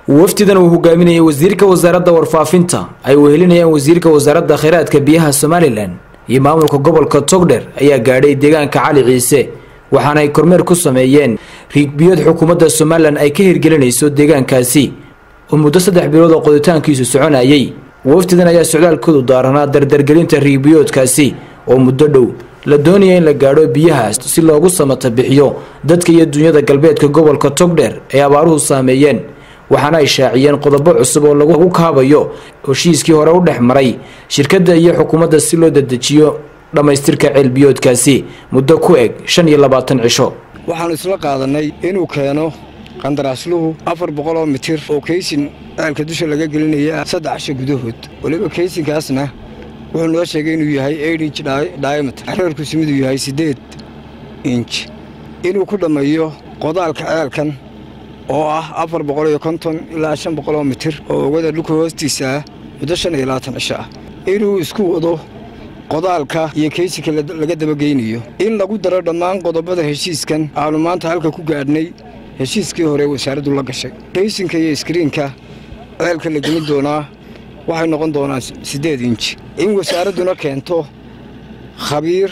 wafdidan uu hogaaminayay wasiirka wasaaradda warfaafinta ay wehelinayaan wasiirka wasaaradda kheyraadka biyaha somalilan iyo maamulka gobolka togdher ayaa gaadhay deegaanka cali ciise waxaana ay kormeer ku sameeyeen riigbiyood xukuumadda somalilan ay ka hirgelinayso deegaankaasi oo muddo saddex bilood oo qoditaankiisu soconayay wafdidan ayaa socdaalkoodu daaranaa dardargelinta riigbiyoodkaasi oo muddo dhow la doonaya in la gaadho biyahaas si loogu samata bixiyo dadka iyo dunyada galbeedka gobolka togdher ee abaaruhu saameeyeen waxaana ay shaaciyeen qodobo cusub oo lagu kaabayo heshiiskii hore u dhex maray shirkadda iyo xukuumadda si loo dedejiyo dhammaystirka ceelbiyoodkaasi muddo ku eg shan iyo labaatan cisho waxaannu isla qaadanay inuu keeno qandaraasluhu afar boqol oo mitir oo kaysin ceelka dusha laga gelinaya saddex casho gudahood weliba kaysinkaasna wuxuu noo sheegay inuu yahay inj diameter reerkiisu miduu yahay siddeed inj inuu ku dhammeeyo qodaalka ceelkan oo ah afar boqol iyo konton ilaa shan boqol oo mitir oo ogada dhulka hoostiisa ah muddo shan iyo labaatan cisho ah inuu isku wado qodaalka iyo kaysinka laga dabageynayo in lagu daro dhammaan qodobada heshiiskan aanu maanta halka ku gaadhnay heshiiskii hore wasaaraddu la gashay kaysinka iyo iskriinka ceelka la gelin doonaa waxay noqon doonaan siddeed inji in wasaaradduna keento khabiir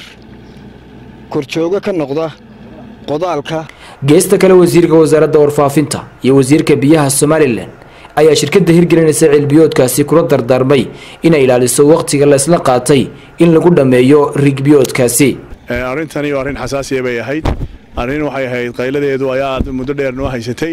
korjoogo ka noqda qodaalka geesta kale wasiirka wasaaradda warfaafinta iyo wasiirka biyaha somalilan ayaa shirkadda hirgelinaysa ceelbiyoodkaasi kula dardaarmay inay ilaaliso wakhtiga laysla qaatay in lagu dhammeeyo rigbiyoodkaasi arrintani arrin xasaasiya bay ahayd arrin waxay ahayd qayladeedu ayaa aad muddo dheer noo haysatay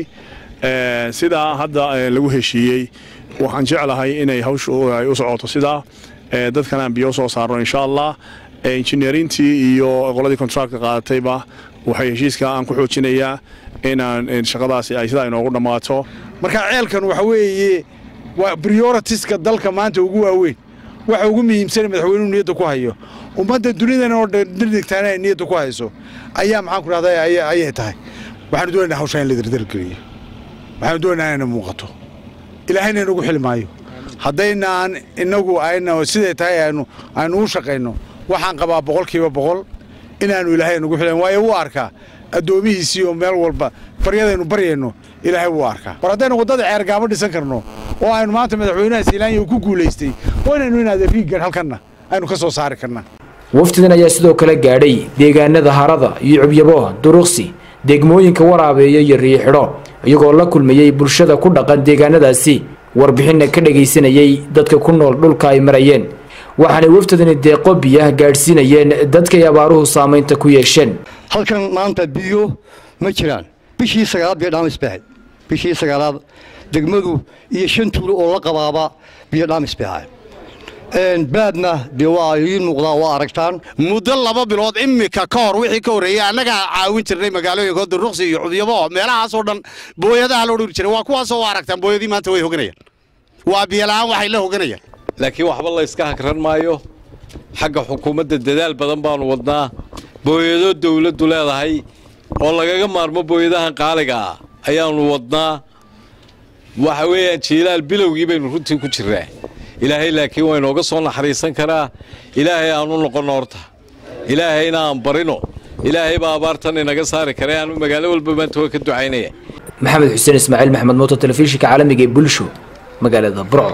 sidaa hadda lagu heshiiyey waxaan jeclahay inay hawshu ay u socoto sidaa dadkan aan biyo soo saarno insha allah injineerintii iyo qoladii kontractka qaadatayba waxay heshiiska aan ku xoojinayaa inaan shaqadaasi ay sidaa inoogu dhammaato marka ceelkan waxa weeye waa brioritiska dalka maanta ugu waaweyn waxa ugu muhiimsana madaxweynuhu niyadda ku hayo ummadda dunidan oo dhirdigtaana ay niyadda ku hayso ayaa maxaan ku dhahda ayay tahay waxaanu doonaynaa hawshaa in la dardargeliyo waxaanu doonaynaa inayna muuqato ilaahayna inagu xili maayo haddaynaan inagu ayna siday tahay aynu aynu u shaqayno waxaan qabaa boqolkiiba boqol inaannu ilaahay nagu xilan waayo wuu arkaa addoomihiisii oo meel walba baryadaynu baryayno ilaahay wuu arkaa war haddaynu waddada ceergaamo dhisan karno oo aynu maanta madaxweynaha siilaanya uu ku guulaystay waa inaynu inaada riiggan halkanna aynu ka soo saari karnaa wafdidan ayaa sidoo kale gaadhay deegaanada harada iyo cubyabo duruqsi degmooyinka waraabeeya iyo riixidho iyagoo la kulmayey bulshada ku dhaqan deegaanadaasi warbixinna ka dhagaysanayey dadka ku nool dhulka ay marayeen waxaanay wafdadani deeqo biyaha gaadhsiinayeen dadkay abaaruhu saamaynta ku yeesheen halkan maanta biyo ma jiraan bishii sagaalaad biyo dhaamis bay ahayd bishii sagaalaad degmadu iyo shan tuulo oo la qabaaba biyo dhaamis bay ahayd baadna dee waa idiin muuqdaa waa aragtaan muddo laba bilood immika ka hor wixii ka horreeyey annagaa caawin jirnay magaalooyinka duruqsi iyo cubyabo meelahaasoo dhan booyadaha loo dhuri jiray waa kuwaasoo waa aragtaan booyadii maanta way hoganayaan waa biyola'aan waxay la hoganayaan laakiin waxba la yska hakran maayo xagga xukuumadda dadaal badan baanu wadnaa booyado dawladdu leedahay oo lagaga maarmo booyadahan qaaliga ah ayaannu wadnaa waxa weeyaan jiilaal bilowgii baynu runtii ku jirnaa ilaahay laakiin waa inooga soo naxariisan karaa ilaahay aanu noqonno horta ilaahayna aan barino ilaahay baa abaartan inaga saari kara aanu magaalo walba maanta waa ka ducaynaya maxamed xuseen ismaaciil maxamed mooto telefishinka caalamiga ee bulsho magaalada burco